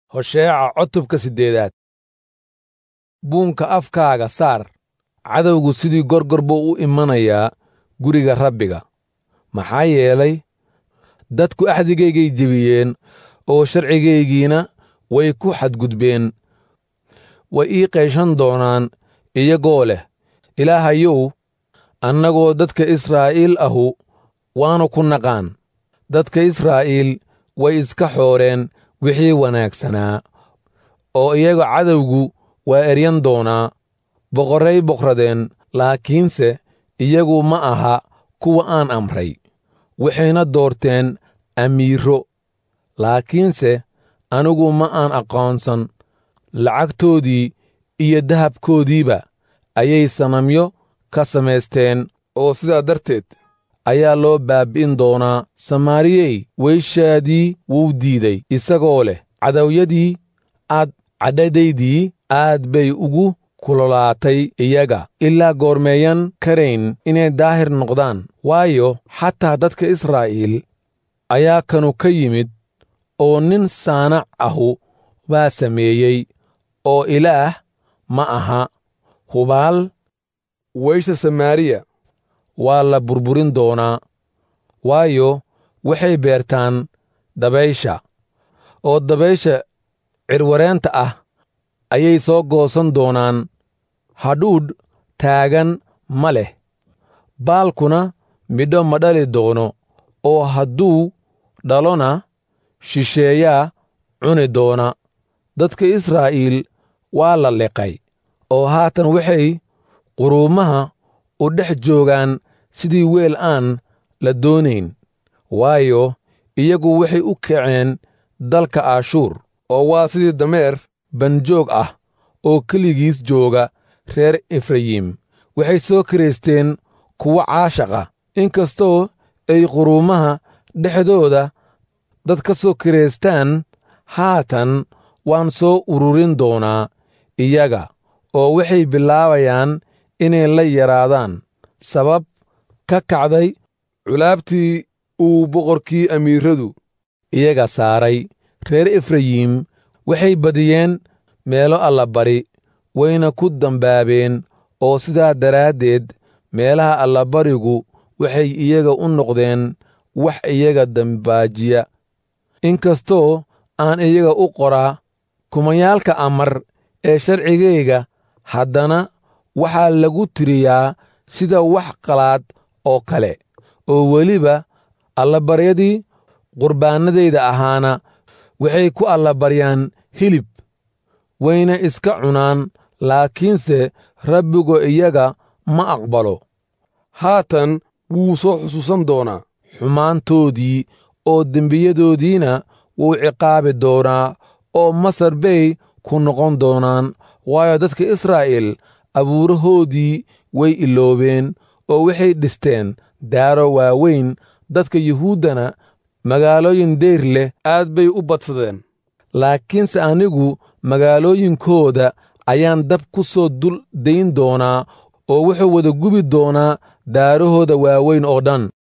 hosheeca cutubka siddeedaad buunka afkaaga saar cadowgu sidii gorgor buu u imanayaa guriga rabbiga maxaa yeelay dadku axdigaygay jebiyeen oo sharcigaygiina way ku xadgudbeen way ii qayshan doonaan iyagoo leh ilaahayow annagoo dadka israa'iil ahu waannu ku naqaan dadka israa'iil way iska xooreen wixii wanaagsanaa oo iyaga cadowgu waa eryan doonaa boqorray boqradeen laakiinse iyagu ma aha kuwa aan amray waxayna doorteen amiiro laakiinse anigu ma aan aqoonsan lacagtoodii iyo dahabkoodiiba ayay sanamyo ka samaysteen oo sidaa darteed ayaa loo baabbi'in doonaa samaariyey weyshaadii wuu diiday isagoo leh cadowyadii aad cadhadaydii aad bay ugu kulolaatay iyaga ilaa goormeeyan karayn inay daahir noqdaan waayo xataa dadka israa'iil ayaa kanu ka yimid oo nin saanac ahu baa sameeyey oo ilaah ma aha hubaal weysha samaariya waa la burburin doonaa waayo waxay beertaan dabaysha oo dabaysha cirwareenta ah ayay soo goosan doonaan hadhuudh taagan ma leh baalkuna midho ma dhali doono oo hadduu dhalona shisheeyaa cuni doona dadka israa'iil waa la liqay oo haatan waxay quruumaha u dhex joogaan sidii weel aan la doonayn waayo iyagu waxay u kaceen dalka aashuur oo waa sidii dameer banjoog ah oo keligiis jooga reer efrayim waxay soo kiraysteen kuwo caashaqa inkastoo ay quruumaha dhexdooda dad ka soo kiraystaan haatan waan soo ururin doonaa iyaga oo waxay bilaabayaan inay la yaraadaan sabab ka kacday culaabtii uu boqorkii amiiradu iyaga saaray reer efrayim waxay badiyeen meelo allabari wayna ku dambaabeen oo sidaa daraaddeed meelaha allabarigu waxay iyaga u noqdeen wax iyaga dambaajiya inkastoo aan iyaga u qoraa kumayaalka amar ee sharcigayga haddana waxaa lagu tiriyaa sida wax qalaad oo kale oo weliba allabaryadii qurbaannadayda ahaana waxay ku allabaryaan hilib wayna iska cunaan laakiinse rabbigu iyaga ma aqbalo haatan wuu soo xusuusan doonaa xumaantoodii oo dembiyadoodiina wuu ciqaabi doonaa oo masar bay ku noqon doonaan waayo dadka israa'iil abuurahoodii way iloobeen oo waxay dhisteen daaro waaweyn dadka yuhuuddana magaalooyin deyr leh aad bay u badsadeen laakiinse anigu magaalooyinkooda ayaan dab ku soo dul dayn doonaa oo wuxuu wada gubi doonaa daarahooda waaweyn oo dhan